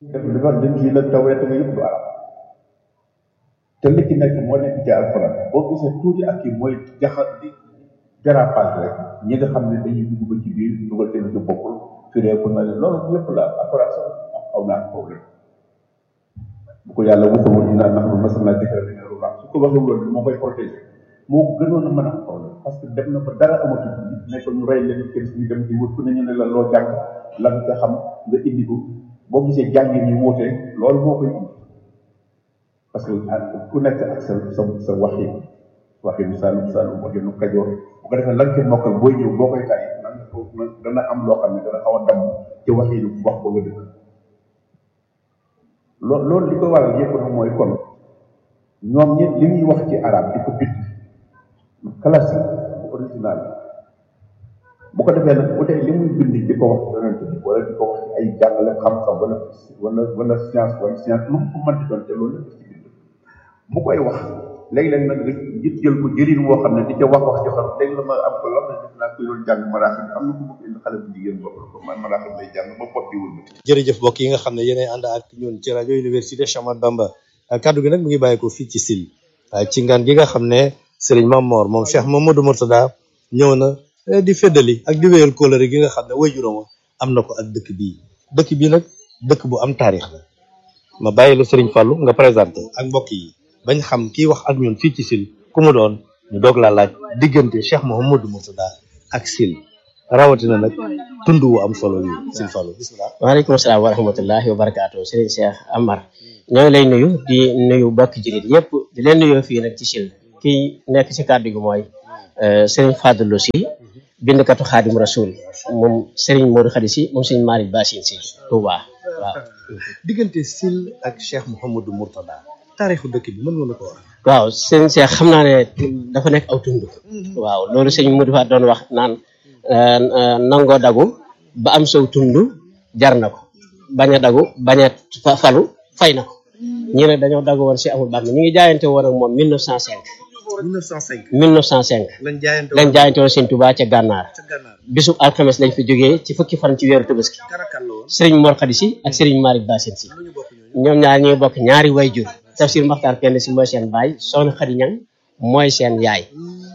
def li wax dañ ci la tawreet nga yëpp du arab te li ci nekk moo nekk ci alxuraan boo gisee tuuti ak kii mooy jaxat di dérapage rek ñi nga xam ne dañuy dugg ba ci biir dugal te ci bokkul fireeku na leen loolu yëpp la alxuraan sax am xaw naa problème bu ko yàlla waxul woon dinaa nax ma sama dikra bi ne ruuxa su ko waxee loolu moo koy protégé moo ko gënoon a mën a am problème parce que dem na ba dara amatu ci ne ko ñu rey leen kër ñu dem di wut ku ne ñu ne la loo jàng la nga ca xam nga indi ko boo gisee jàngi ni wuute loolu moo koy indi parce que ku nekk ak sa sa sa waxin waxinu Saalum Saalum waxinu Kajoor bu ko defee lan ca mokkal booy ñëw boo koy tàyyi nan ko dana am loo xam ne dana xaw a damm ci waxinu wax ba nga dëkk loolu loolu li ko waral yëpp nag mooy kon ñoom ñi li ñuy wax ci arab di ko bind classique bu original bu ko defee nag bu dee li muy bind di ko wax yonent bi wala di ko wax ci ay jàngale xam-xam wala wala wala science wala science lu mu ko mën di doon te loolu la ci bind bu koy wax léeg-léeg nag nga jit jël ko jëriñ woo xam ne di ca wax wax joo xam léegi la ma am ko loo xam ne def naa koy doon jàng maraaxib am na ko bëgg indi xale bu jigéen bopp ko man maraaxib lay jàng ba bopp bi wul jërëjëf mbokk yi nga xam ne yéenay ànd ak ñun ci rajo université Cheikh Ahmadou Bamba kaddu gi nag mu ngi bàyyi ko fii ci sil ci ngan gi nga xam ne Serigne Mamor moom Cheikh Mamadou Mourtada ñëw na di feddali ak di wéyal kóolare gi nga xam ne waajuram am na ko ak dëkk bii dëkk bii nag dëkk bu am taarix la ma bàyyi la Serigne Fallou nga présenté ak mbokk yi bañ xam kii wax ak ñun fii ci sil ku mu doon ñu doog laa laaj diggante Cheikh Mamadou Mourtada ak sil rawatina nag tund wu am solo yi Serigne Fallou bismillah waaleykum salaam wa rahmatullahi wa barakaatu Serigne Cheikh Amar ñoo ngi lay nuyu di nuyu bokk jullit yëpp di leen nuyoo fii nag ci sil kii nekk ci kàddu gi mooy Serigne Fadilou Sy bindkatu xaadim rasul moom Serigne Modou Khady Sy moom Serigne Malick Bassine Sy Touba waaw. diggante sil ak Cheikh Mouhamadou Mourtada taarixu dëkk bi mën nga la ko wax. waaw Serigne Cheikh xam naa ne dafa nekk aw tund. waaw loolu Serigne Modou fa doon wax naan nangoo dagu ba am sow tund jar na ko bañ a dagu bañ a falu fay na ko. ñii nag dañoo dagu woon si amul bànn ñu ngi jaayante woon ak moom 1905. 1905. 1905. lañ jaayante lañ jaayante woon Sëñ Tuubaa ca gànnaar ca gànnaar. bisub alxames lañ fi jógee ci fukki fan ci weeru tabaski karakal la woon. sëriñ Mor Khady Sy ak sëriñ Malick Bassine Sy lu ñu bokk ñooñu. ñoom ñaar ñuy bokk ñaari wayjur tafsir Maxtaar Penda Sy mooy seen baay soxna Khady Ñang mooy seen yaay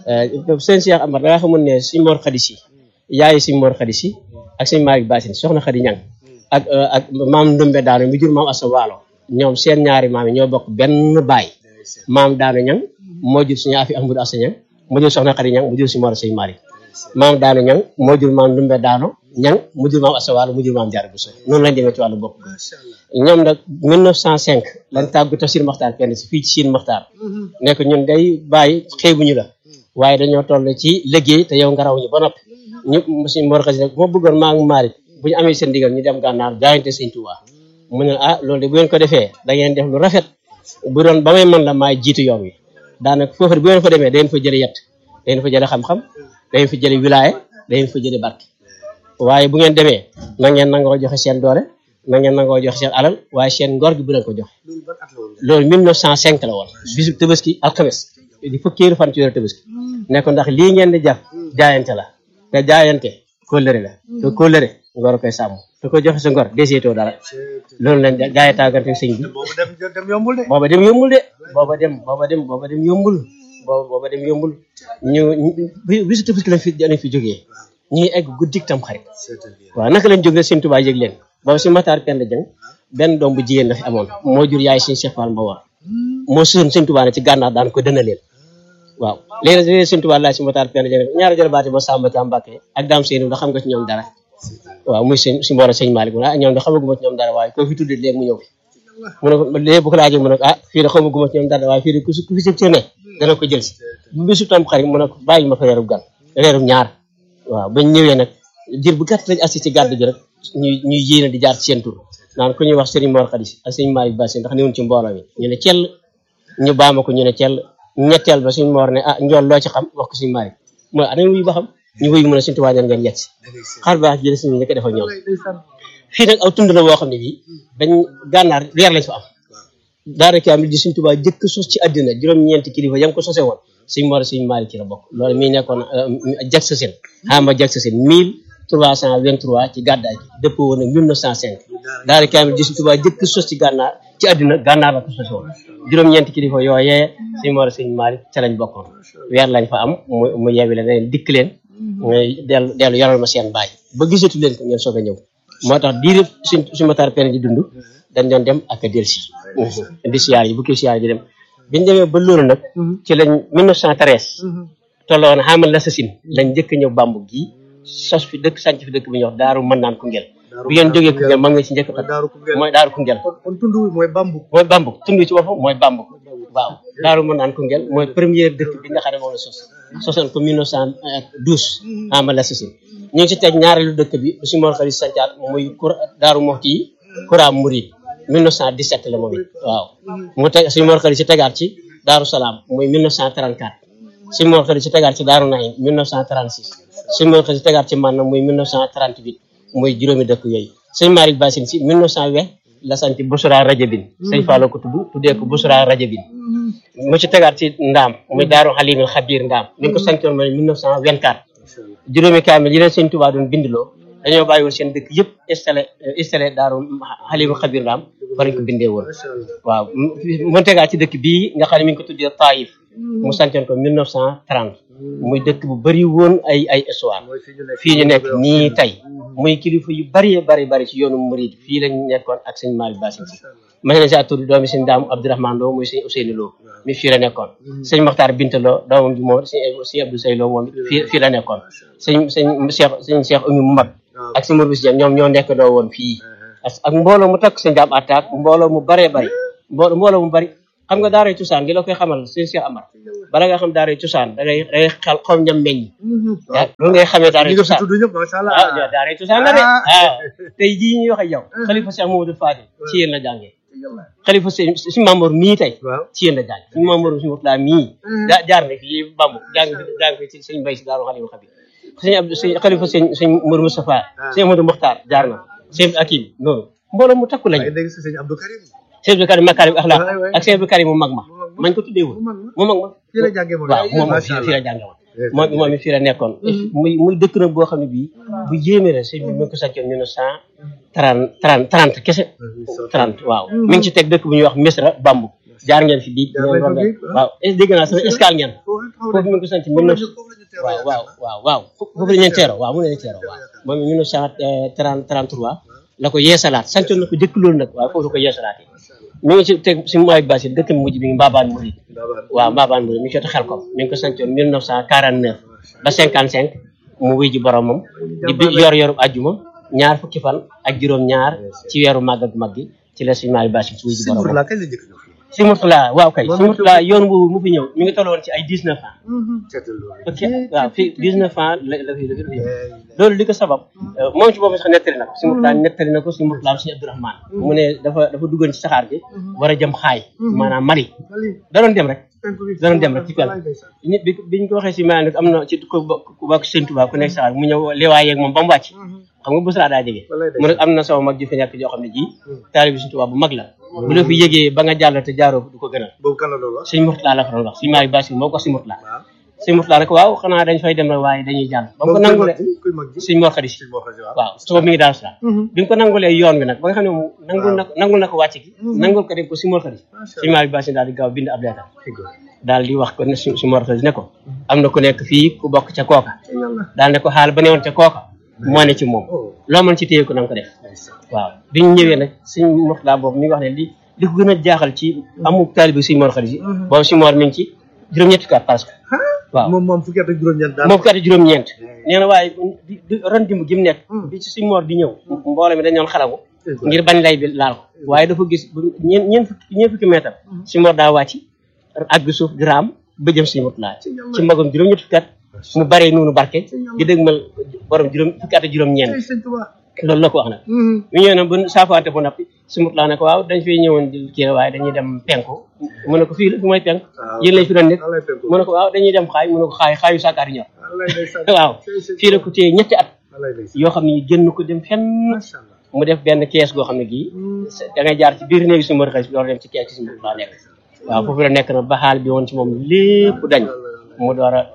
sëñ Cheikh Amar da nga xamul ne sëñ Mor Khady Sy yaayi sëñ Mor Khady Sy ak sëñ Malick Bassine soxna Khady Ñang ak ak maam Ndumbe Daanu mi jur maam Assa Waalo ñoom seen ñaari maam yi ñoo bokk benn baay maam Daanu Ñang moo jur suñu afi Ahmadou Assa Ñang mu jur soxna Khady Ñang mu jur si Mor sëñ Malick maam Daanu Ñang moo jur maam Ndumbe Daanu Ñang mu jur maam Assa Waalo mu jur maam Jaara Buso noonu lañ demee ci wàllu bopp ñoom nag 1905 lañ tàggu tafsir Maxtaar Penda Sy fii ci Siin Maxtaar nekk ñun day bàyyi xeebuñu la waaye dañoo toll ci liggéey te yow nga raw ñu ba noppi ñu suñ Mor Khady nag moo bëggoon maa ngi Malick bu ñu amee seen ndigal ñu dem gànnaar jaayante sëñ Tuubaa mu ne ah loolu de bu ngeen ko defee da ngeen def lu rafet bu doon ba may man la maay jiitu yoon wi daanaka foofu bu ngeen fa demee da ngeen fa jële yett da ngeen fa jële xam-xam da ngeen fa jële wilaaye da ngeen fa jële barke waaye bu ngeen demee na ngeen nangoo joxe seen doole na ngeen nangoo joxe seen alal waaye seen ngor gi bu leen ko joxe loolu ban at la woon. loolu 1905 la woon bisu tabaski alxames di fukkeelu fan ci weeru tabaski ne ko ndax lii ngeen di jar jaayante la te jaayante kóllëre la te kóllëre ngor koy sàmm te ko joxe sa ngor deseetoo dara loolu lañ gaay tàggante sëñ bi boobu dem dem yombul de. booba dem yombul de booba dem booba dem booba dem yombul booba booba dem yombul ñu bisu tabaski lañ fi lañ fi jógee ñu ngi egg guddik tam xarit waaw naka lañ jógee sëñ Tuubaa yëg leen boobu si Maxtaar Penda Jeng benn doom bu jigéen la fi amoon moo jur yaay sëñ Cheikh Fall Mbawar moo suun sëñ Tuubaa ne ci gànnaar daan ko dëna leen waaw léegi nag léegi sëñ Tuubaa laaj si Maxtaar Penda Jeng ñaari jëlbaati ba Samba Ka Mbàkke ak daam seeni da xam nga ci ñoom dara waaw muy sëñ si mboor sëñ Malick mu ne ah ñoom da xamaguma ci ñoom dara waaye ko fi tudde léegi mu ñëw fi mu ne ko léegi bu ko laajee mu ne ko ah fii de xamaguma ci ñoom dara waaye fii de ku ku fi sëb ne dana ko jël si bu bisu tam xarit mu ne ko bàyyi ma fa reerub gan reerub ñaar waaw bañ ñëwee nag jër bu gàtt lañ assi ci gàdd gi rek ñuy ñuy yéene di jaar ci seen tur naan ku ñuy wax Serigne Mor Khady Sy ak Serigne Malick Bassine ndax néewuñ ci mbooloo mi ñu ne cell ñu baama ko ñu ne cell ñetteel ba Serigne Mor ne ah njool loo ci xam wax ko Serigne Malick mooy anañ wuyu ba xam ñu wuyu mu ne Serigne Touba neen ngeen yegg si xar baax jële suñu ñëkk defal ñoom fii nag aw tund la boo xam ne bii dañ gànnaar weer lañ fa am daanaka am di Serigne Touba jëkk sos ci àddina juróom-ñeenti kilifa yam ko sose woon Serigne Mor Serigne Malick ci la bokk loolu mii nekkoon jag sa seen xama jag sa seen mille 1323 ci gàddaay gi dëppoo woon ak 1905 daara kaamil ji Sëñ Tuubaa jëkk sos ci gànnaar ci àddina gànnaar la ko sos woon juróom-ñeenti kilifa yooyee Sëñ Mor Sëñ Malick ca lañ bokkoon weer lañ fa am mu mu yeewi leen leen dikk leen ngay dellu dellu yoral ma seen baay ba gisatu leen ko ngeen soog a ñëw moo tax diir suñ suñu matar pen di dund dañ doon dem ak a delsi di siyaar yi bu kii siyaar yi di dem biñu demee ba loolu nag ci lañ 1913 tolloon xamal la sasin lañ njëkk ñëw bambu gi sos fi dëkk sànc fi dëkk bi ñuy wax daaru mën naan Koungheul bi ngeen jógee Koungheul ma nga ci njëkk Daaru Koungheul. mooy daaru Koungheul kon tund wi mooy bambu mooy bambu tund ci boppam mooy bambu waaw daaru mën naan Koungheul mooy première dëkk bi nga xam ne moom la sos sosoon ko 1912 xamal la sasin ñu ngi ci teg ñaareelu dëkk bi su Mor Xari sancaat muy kur daaru Moxti yi Kura Mouride 1917 la moom it waaw mu teg suñu Mor Xari si tegaat ci Daaru Salaam muy 1934 suñu Mor Xari si tegaat ci Daaru Naim 1936 suñu Mor Xari si tegaat ci Manna muy 1938 muy juróomi dëkk yooyu sëñ Malick Bassine si 1920 la sant Busra Rajabin sëñ Fallou ko tudd tuddee ko Busra Rajabin mu ci tegaat ci Ndaam muy Daaru Halimil Xabir Ndaam mi ngi ko santoon mooy 1924 juróomi kaamil yi leen sëñ Tuubaa doon bindloo dañoo bàyyi woon seen dëkk yëpp installé installé Daaru Halimil Xabir Ndaam fa lañ ko bindee woon waaw mu tegaat ci dëkk bii nga xam ne mi ngi ko tuddee Taïf mu santoon ko 1930 muy dëkk bu bëri woon ay ay histoire fii ñu nekk nii tey muy kilifa yu bari bari bari ci yoonu murid fii lañ nekkoon ak sëñ Malick Bassine si ma ne sa tur doomi sëñ Daamu Abdourahmane Lo muy sëñ Ousseynou Lo mi fii la nekkoon sëñ Mokhtar Binta Lo doomam ji moom sëñ sëñ Abdou Sey Lo moom it fii fii la nekkoon sëñ sëñ Cheikh sëñ Cheikh Oumy mu mag ak sëñ Mourbis Dieng ñoom ñoo nekk doo woon fii ak mbooloo mu takk sëñ Daam attaque mbooloo mu baree bari mbooloo mbooloo mu bari xam nga daaray cosaan gi la koy xamal sëñ Cheikh Amar bala nga xam daaray cosaan da ngay da ngay xel xom ñam meññ waaw loolu ngay xamee daaray ñi nga fi cosaan tudd ñëpp macha allah ah daaray cosaan la de ah tey jii ñuy wax ak yow xalifa Cheikh Mamadou Fadil ci yéen la jàngee xalifa sëñ suñu Mamour mii tey waaw ci yéen la jàng suñu Mamour suñu Murtala mii daa jaar na fii Bambu jàng jàng fi ci sëñ Mbay si daaru Xalifa Xabi sëñ Abdou sëñ xalifa sëñ sëñ Mour Moustapha sëñ Amadou Mokhtar jaar na sëñ Akim noonu mbooloo mu takku lañu ay dégg si sëñ Abdou Karim sëñ Abdou Karim Makarim Akhlaq waay, waay. ak sëñ Abdou Karim mu mag ma mañ ko tuddee woon mu mag ma mu mag ma fii la jàngee moom waaw moom macha fii fii allah la jànge woon moom moom it fii la nekkoon muy muy dëkk nag boo xam ne bii bu yéeme la sëñ bi mi ngi ko sàccoon mille neuf cent trente trente trente kese trente waaw mi ngi ci teg dëkk bu ñuy wax Misra Bambu jaar ngeen fi bii Jaar nañ fa bii, waaw est dégg naa sax escale ngeen foofu mi ngi ko sant mille neuf waaw waaw waaw waaw foofu la ñu teeroo waaw mu ne leen teeroo waaw moom mille neuf cent trente trente trois la ko yeesalaat sancoon na ko jëkk loolu nag waaw foofu la ko yeesalaat mi ngi ci teg si Malick Bassine dëkk mujj bi ngi Mbabane Mouride waaw Mbabane Mouride mi ngi jot xel ko mi ngi ko sancoon 1949 ba 55 mu wuy ji boromam di bi yor yorub àjjuma ñaar fukki fan ak juróom-ñaar ci weeru màgg ak mag gi ci la si Malick Bassine wuy ji sëñ boromam Mourla kañ la njëkk ñëw fii si Mourtala waaw kay Moom si Mourtala yoon boobu mu fi ñëw mi ngi tolloon ci ay 19 ans seetal loolu ok waaw fii 19 ans la la fi la fi ñëw loolu li ko sabab moom ci boobu sax nettali na ko si Mourtala nettali na ko si Mourtala si Abdourahmane mu ne dafa dafa duggoon ci saxaar gi war a jëm xaay maanaam Mali da doon dem rek da doon dem rek ci pel nit bi biñ ko waxee si maa nag am na ci ku bokk ku bokk Sëñ Tuubaa ku nekk saxaar mu ñëw lewaay yeeg moom ba mu wàcc xam nga Busra daa jege mu ne am na sama mag ju fi nekk joo xam ne ji taalibi Sëñ Tuubaa bu mag la bu la fi yëgee ba nga jàll te jaaroo du ko gënal boobu kan la loolu sëñ Mourtala la fa doon wax sëñ Malick Bassine moo ko wax sëñ Mourtala waaw sëñ Mourtala rek waaw xanaa dañ fay dem rek waaye dañuy jàll ba mu ko boobu kuy nangulee mag ji kuy mag ji sëñ Mor Khady si sëñ Mor Khady waaw waaw suba mi ngi daal sa bi mu ko nangulee yoon wi nag ba nga xam ne moom nangul na nangul na ko wàcc gi nangul ko dem ko sëñ Mor Khady sëñ Malick Bassine daal di gaaw bind ab leetar daal di wax ko ne si si Mor Khady ne ko am na ku nekk fii ku bokk ca kooka daal ne ko xaal ba newoon ca kooka moo ne ci moom loo mën ci téye ko na nga ko def waaw bi ñu ñëwee nag sëñ Mourtala boobu mi ngi wax ne li li ko gën a jaaxal ci amu taalibi sëñ Mor Khady si boobu sëñ Mor mi ngi ci juróom-ñetti kat parce que waaw moom moom fukki at ak juróom-ñeent daal moom kat juróom-ñeent nee na waaye di di ron dimb gi mu nekk bi ci sëñ Mor di ñëw mbooloo mi dañ doon xalagu ngir bañ lay bi laal ko waaye dafa gis bu ñeen ñeen fukki ñeen fukki mètre sëñ Mor daa wàcc àgg suuf di raam ba jëm sëñ Mourtala ci magam juróom-ñetti fukki at mu baree noonu barke di dëgmal borom juróom fukki at ak juróom-ñeent sëñ Tuubaa loolu la ko wax nag mu ñëw nag bu saafaante bu nappi si Mourtala ne ko waaw dañ fay ñëwoon di kii waaye dañuy dem penku mu ne ko fii la fi mooy penku yéen lañ fi doon nekk lay penku mu ne ko waaw dañuy dem xaay mu ne ko xaay xaayu sàkkaari ñor lay ndeysaan waaw fii la ko téye ñetti at lay ndeysaan yoo xam ne génn ko dem fenn macha allah mu def benn kees goo xam ne gii da ngay jaar ci biir néegi si Mor Khady door dem ci kees gi si Mourtala nekk waaw foofu la nekk na ba xaal bi woon ci moom lépp dañ mu door a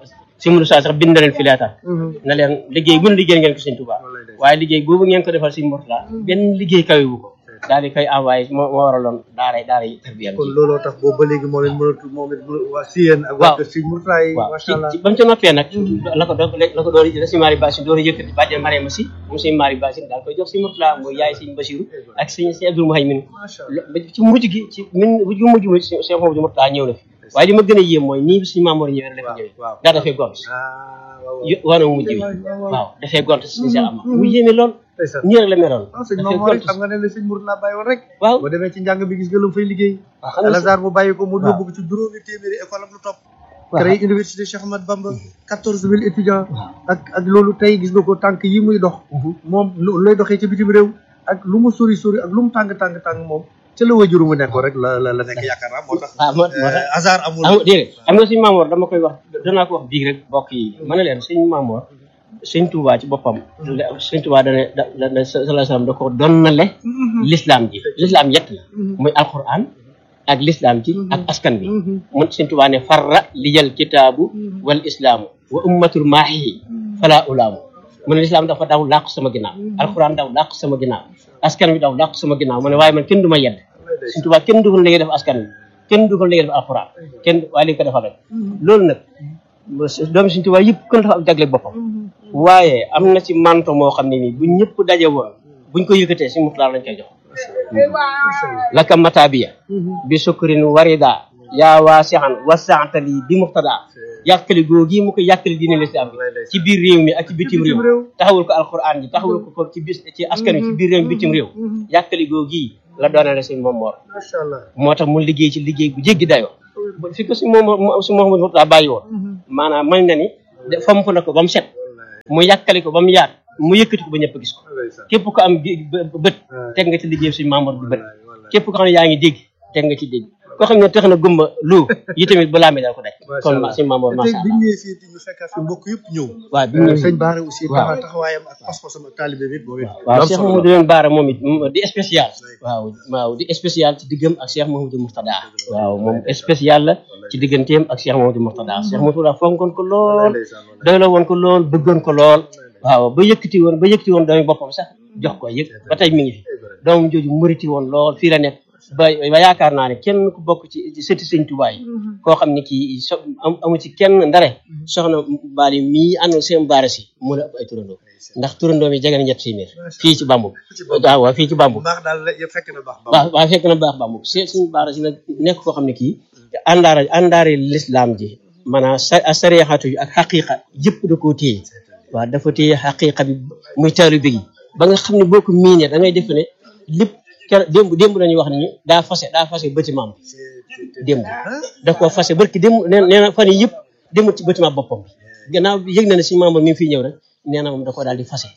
si Modou Sa sax bind na leen fi leetar na leen liggéey bu ne liggéey ngeen ko sëñ Touba waaye liggéey boobu ngeen ko defal sëñ Mourtala benn liggéey kawewu ko daal di koy envoyé moo moo waraloon daaray daaray tarbiya kon looloo tax boobu ba léegi moo leen mënatu moom it mu- waa Siyeen ak waa Waaw. kër Sëñ Murtala yi waaw macha ci allah ci ba mu ca noppee nag la ko doon la ko door la si Mari Bassine door a yëkkati bàjjen Mariama si moom si Mari Bassine daal koy jox si Mourtala mooy yaay sëñ Basiru ak sëñ sëñ Abdul Muhaymin macha lo- ba ci mujj gi ci min bu ju mujj si Cheikh Mamadou Mourtala ñëw na fi waaye li ma gën a yéem mooy nii suñu Mamoor ñëwee rek la fi ñëwee waaw. daa dafee gont ah waaw yo- wana mu mujj bi waaw dafee gont suñu Cheikh Amma mu yéeme lool ndeysaan nii rek la meloon ah sëñ dafee Mamoor gont it xam nga ne la sëñ Murtala bàyyi woon rek waaw boo demee ci njàng bi gis nga lu mu fay liggéey waaw xam nga Al-Azhar mu bàyyi ko mu waaw. yóbbu ko ci juróomi téeméeri école ak lu topp waaw. créé université Cheikh Ahmad Bamba quatorze mille étudiants ak ak loolu tey gis nga ko tànk yi muy dox moom lu lay doxee ci bitim réew ak lu mu sori sori ak lu mu tàng tàng tàng moom ca la wajuru mu nekkoon rek la la la nekk yaakaar naa moo tax waaw moo moo tax hasard amul am déedéet xam nga suñu Maamoor dama koy wax danaa ko wax biig rek mbokk yi ma ne leen suñu Maamoor sëñ Touba ci boppam sëñ Touba dane da da da sallallahu alayhi wasallam da ko donnale l'islam ji l'islam yett la muy alquran ak l'islam ji ak askan bi mun sëñ Touba ne farra liyal kitaabu wal islaamu wa ummatul maahi fala ulaamu mu ne l'islam dafa daw làqu sama ginnaaw alquran daw làqu sama ginnaaw askan bi daw làqu sama ginnaaw mu ne waaye man kenn du ma yedd sëñ Touba kenn du ko li nga def askan bi kenn du ko li nga def alquran kenn waaye li nga ko defal rek loolu nag doomi Sëñ Tuubaa yëpp kon dafa am jagle boppam waaye am na ci manto moo xam ne nii bu ñëpp daje woon buñ ko yëkkatee si Murtala lañ koy jox laka matabiya bi sukkurin warida yaa waasixan wasaantali bi muxtada yàkkali googi mu ko yàkkali diine lislaam bi ci biir réew mi ak ci bitim réew taxawul ko alquran ji taxawul ko ko ci bis ci askan wi ci biir réew mi bitim réew yàkkali googi la doonale sëñ Moom Moor macha allah moo tax mu liggéey ci liggéey bu jéggi dayoo fi ko si moom si Mouhamadou Mourtada bàyyi woon maanaam mën na ni de fomp na ko ba mu set mu yàkkali ko ba mu yaat mu yëkkati ko ba ñëpp gis ko képp ko am gi- bë- bët teg nga ci liggéey suñu Mamour bi bët képp ko xam ne yaa ngi dégg teg nga ci dégg koo xam ne tax na gumba lu yi tamit balaa mi daal ko daj kon ma suñu Mamour te macha tey bi allah ñu ñëwee fii ñu fekkaat fi mbokk yëpp ñëw waaw bi ñu sëñ Baara aussi waaw. taxaw taxawaayam ak pas-pasam ak taalibe bi boobu it waaw Cheikh Mamadou leen Baara moom it mm, di spécial waaw waaw di spécial ci diggam ak Cheikh Mamadou Mourtada waaw moom spécial la ci digganteem ak Cheikh Mamadou Mourtada Cheikh Mamadou Mourtada fonkoon ko lool doyloo woon ko lool bëggoon ko lool waaw ba yëkkati woon ba yëkkati woon doomi boppam sax jox ko yëg ba tey mi ngi fi doomam jooju muriti woon lool fii la nekk ba ba yaakaar naa ne kenn ku bokk ci ci sëti sëñ Tuubaa yi koo xam ne kii so am amu ci kenn ndare soxna Bali mii ànd seen baara si mu la ëpp ay turandoo ndax turandoo mi jege na ñett téeméer fii ci Bambou waaw waaw fii ci Bambou baax daal la yëpp fekk na baax baax waaw waaw fekk na baax Bambou se suñu baara si nag nekk koo xam ne kii àndaara àndaari lislaam ji maanaam sa sariyatu yi ak xaqiqa yëpp da koo téye waaw dafa téye xaqiqa bi muy taalibe gi ba nga xam ne boo ko miinee da ngay def ne lépp keroog démb démb lañuy wax ni daa fase daa fase bâtiment bi démb da koo fase barki démb nee nee na fan yii yëpp demul ci bâtiment boppam bi gannaaw bi yëg na ne si membre mi ngi fiy ñëw rek nee na moom da koo daal di fase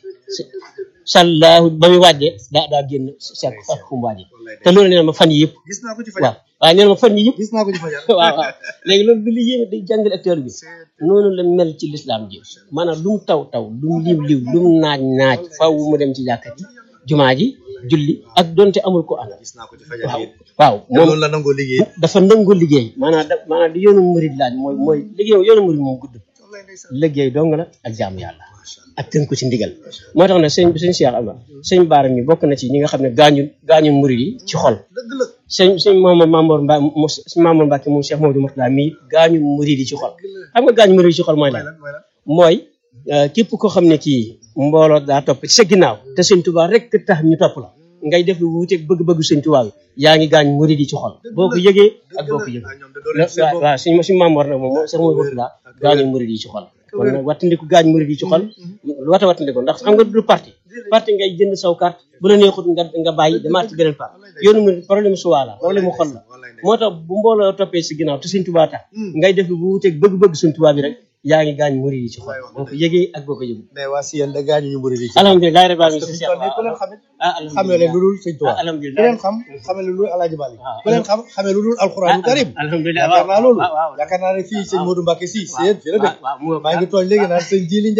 sallahu ba muy wàjjee daa daa génn seet fekk fu mu wàjjee te loolu nee na ma fan yii yëpp gis naa ko ci waaw fajar waaye nee na ma fan yii yëpp gis naa ko ci fajar waaw waaw léegi loolu bi li yéeme day jàngal acteur bi noonu la mel ci lislaam ji maanaam lu mu taw taw lu mu liw liw lu mu naaj naaj faw mu dem ci jàkka ji jumaa ji julli ak donte amul ko àndal gis naa ko ci fajar waaw yi waaw te moom loolu la nangoo liggéey dafa nangoo liggéey maanaam da maanaam di yoonu murid laaj mooy mooy liggéey yoonu murid moom gudd liggéey dong la ak jaamu yàlla ak tënku ci ndigal moo tax nag sëñ sëñ Cheikh Aba sëñ Baara mi bokk na ci ñi nga xam ne gaañu gaañu murid yi ci xol dëgg la sëñ sëñ Mamadou Mamour Mba mu sëñ Mamour Mbacke moom Cheikh Mamadou Mourtada mii gaañu murid yi ci xol xam nga gaañu murid yi ci xol mooy lan lan mooy lan mooy euh, képp koo xam ne kii mbooloo daa topp ci sa ginnaaw te sëñ Tuubaa rek tax ñu topp la ngay def lu wuuteeg bëgg-bëggu sëñ Tuubaa bi yaa ngi gaañ murid yi ci xol boo ko yëgee ak boo ko yëgee ah ñoom de doo la leen seen waaw bopp waaw suñ suñu Mamoor nag moom moom Cheikh Mamadou Mourtada gaañu murid yi ci xol kon nag wattandiku gaañ murid yi ci xol lu wata wattandiku ndax xam nga du parti parti ngay jënd saw carte bu la neexut nga nga bàyyi demaat ci beneen parti yoonu mu problème suwaa la problème mu xol la moo tax bu mbooloo toppee si ginnaaw te Sëñ Tuubaa tax ngay def lu bu wuteeg bëgg-bëgg Sëñ Tuubaa bi rek yaa ngi gaañ murid yi ci xol boo ko yëgee ak boo ko yëgul mais waa Siyeen da gaañu ñu bëri di ci alhamdulilah rabbil alamin parce que fi mu toll nii ku leen xamit ah xamee leen lu dul sëñ Tuubaa ah alhamdulilah ku leen xam xamee lu dul Alaaji Malik waaw. ku leen xam xamee lu dul alxuraanu karim alhamdulilah yaakaar naa loolu waaw waaw yaakaar naa ne fii sëñ Modou Mbacke si Siyeen fii la dëkk waaw mu maa ngi tooñ léegi naan sëñ Jili Ndiaye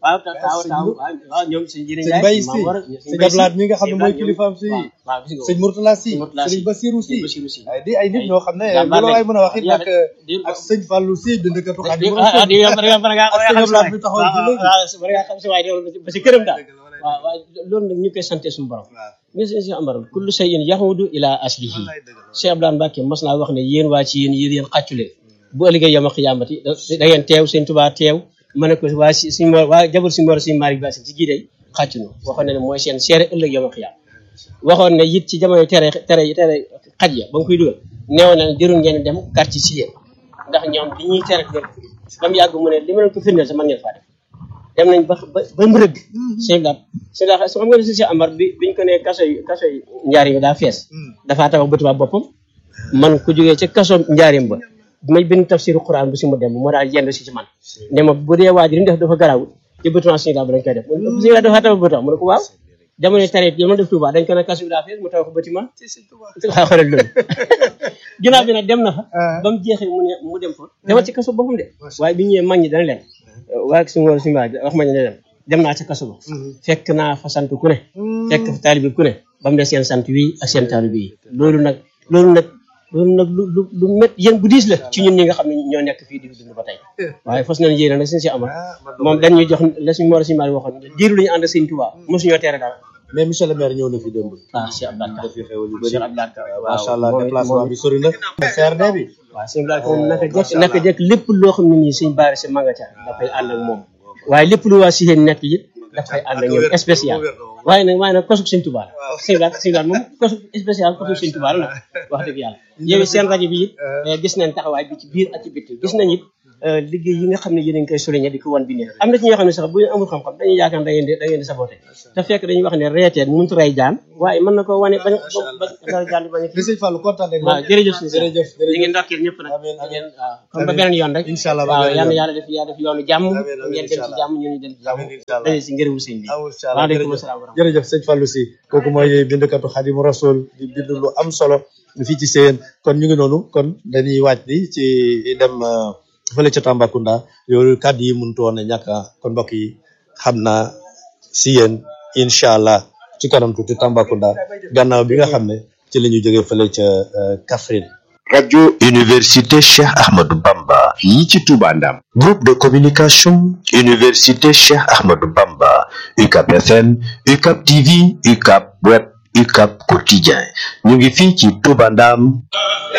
waaw ta- taaw taaw waaw waaw ñoom sëñ Jiri sëñ Njaay Baye si Maam Mor, sëñ Ablaat mi nga xam ne mooy ñoom- kilifaam si waaw waaw gis nga ko. sëñ Mourtala si Sëñ Mourtala sëñ si. Basirou si Sëñ Basiru si. ay di ay nit ñoo xam ne jàmbaar lu la waay mën a wax it lañ. nag di- ak sëñ Fallou si bindkatu di Xaadimu ah Rasuul di yow bari nga bari nga ak sëñ Ablaat mi taxaw ci léegi. waaw bari nga xam si waaye de ba si këram daal waaw waaw loolu nag ñu koy sante suñu borom mais sëñ si amaral kullu shay'in yahudu ila aslihi Cheikh Abdoulaye Mbacke mos naa wax ne yéen waa ci yéen yéen yéen xàcculeen bu ëllëgee yama xiyaamati da da ngeen teew sëñ Tuubaa teew ma ne ko waa si suñ mo waa jabal suñu mor suñu Malick Bassine ci gii day xàccunu waxoon ne ne mooy seen seere ëllëg yama xiyaam waxoon ne it ci jamono tere tere tere xaj ya ba nga koy dugal neewoon na ne jërul ngeen dem quartier si yéen ndax ñoom li ñuy tere ngeen ko ba mu yàgg mu ne li ma leen ko firndeel sax man ngeen faa def dem nañ ba ba ba mu rëgg sëñ Lat sëñ Lat xam nga ne si Amar bi biñ ko nee kaso yi kaso yi njaarim yi daa fees dafaa tabax bâtiment boppam man ku jógee ca kaso njaarim ba may bind tafsiru Quran bu si mu dem mu daal yendu si ci man ne ma bu dee waa ji li mu def dafa garawul ci bâtiment sëñ Lat ba dañ koy def mu ne sëñ Lat dafaa tabax bâtiment mu ne ko waaw jamono tareet yi ma def Touba dañ ko ne kaso bi daa fees mu tabax bâtiment waaw xoolal loolu ginnaaw bi nag dem na fa ba mu jeexee mu ne mu dem fa demal ci kaso boppam de waaye bi ñëwee mag ñi dana leen waa si ngoor si mbaa wax ma ne leen dem naa ca kaso ba fekk naa fa sant ku ne fekk fa taalibi ku ne ba mu des seen sant wi ak seen taalibi yi loolu nag loolu nag loolu nag lu lu lu mét yéen bu diis la ci ñun ñi nga xam ne ñoo nekk fii di dund ba tey waaye fas nañ yéene nag suñu si amal moom dañ ñuy jox la suñu mor si mbaa waxoon diiru la ñu ànd sëñ Tuubaa mosuñoo tere dara mais monsieur le maire ñëw na fi démb waaw Cheikh Abdou daf fi xewal yu bëri Cheikh Abdou macha allah déplacement bi sori na CRD bi waaw sëñ Blac moom naka jekk naka jekk lépp loo xam ne nii suñ baari si manga ca dafay ànd ak moom waaye lépp lu waa si yéen nekk it dafay ànd ak ñoom spécial waaye nag waaye nag kosug sëñ Tuubaa la sëñ Blac sëñ Blac moom kosug spécial kosug sëñ Tuubaa la nag wax dëgg yàlla yow it seen rajo bi it gis nañ taxawaay bi ci biir ak ci bitti gis nañ it liggéey yi nga xam ne yéen a ngi koy souligné di ko wan bi ne am na ci ñoo xam ne sax bu ñu amul xam-xam dañuy yaakaar da ngeen di da ngeen di saboté te fekk dañuy wax ne reeteen mënut rey jaan waaye mën na ko wane bañ ba ba jaan bi bañ a li sëñ Fallou kontaan nañ waaw jërëjëf si jërëjëf ñu ngi ndokkeel ñëpp nag Amiin, amiin. ngeen waaw comme ba beneen yoon rek Incha allah ba waaw beneen yal na yoon. yàlla def yàlla def yoonu jàmm Amiin, amiin, ngeen dem incha ci allah. jàmm ñu ñu dem ci jàmm Amiin, incha allah. daje si ngërëmu sëñ bi awul incha allah waaleykum jërëjëf asalaam wa rahmatulah. jërëjëf sëñ Fallou si kooku mooy bindkatu Xaadimu Rasuul di bind lu am solo fii ci Seyeen kon ñu ngi noonu kon dañuy waaj ni ci dem euh, fële ca Tambacounda yooyu kàddu yi mënut woon a ñàkk ah kon mbokk yi xam naa si yéen incha allah ci kanam tuuti Tambacounda gannaaw bi nga xam ne ci la ñu jógee fële ca euh, Kaffrine. radio université Cheikh Ahmadou Bamba fii ci Touba Ndam groupe de communication université Cheikh Ahmadou Bamba UCAP FM UCAP TV UCAP web UCAP quotidien ñu ngi fii ci Touba Ndam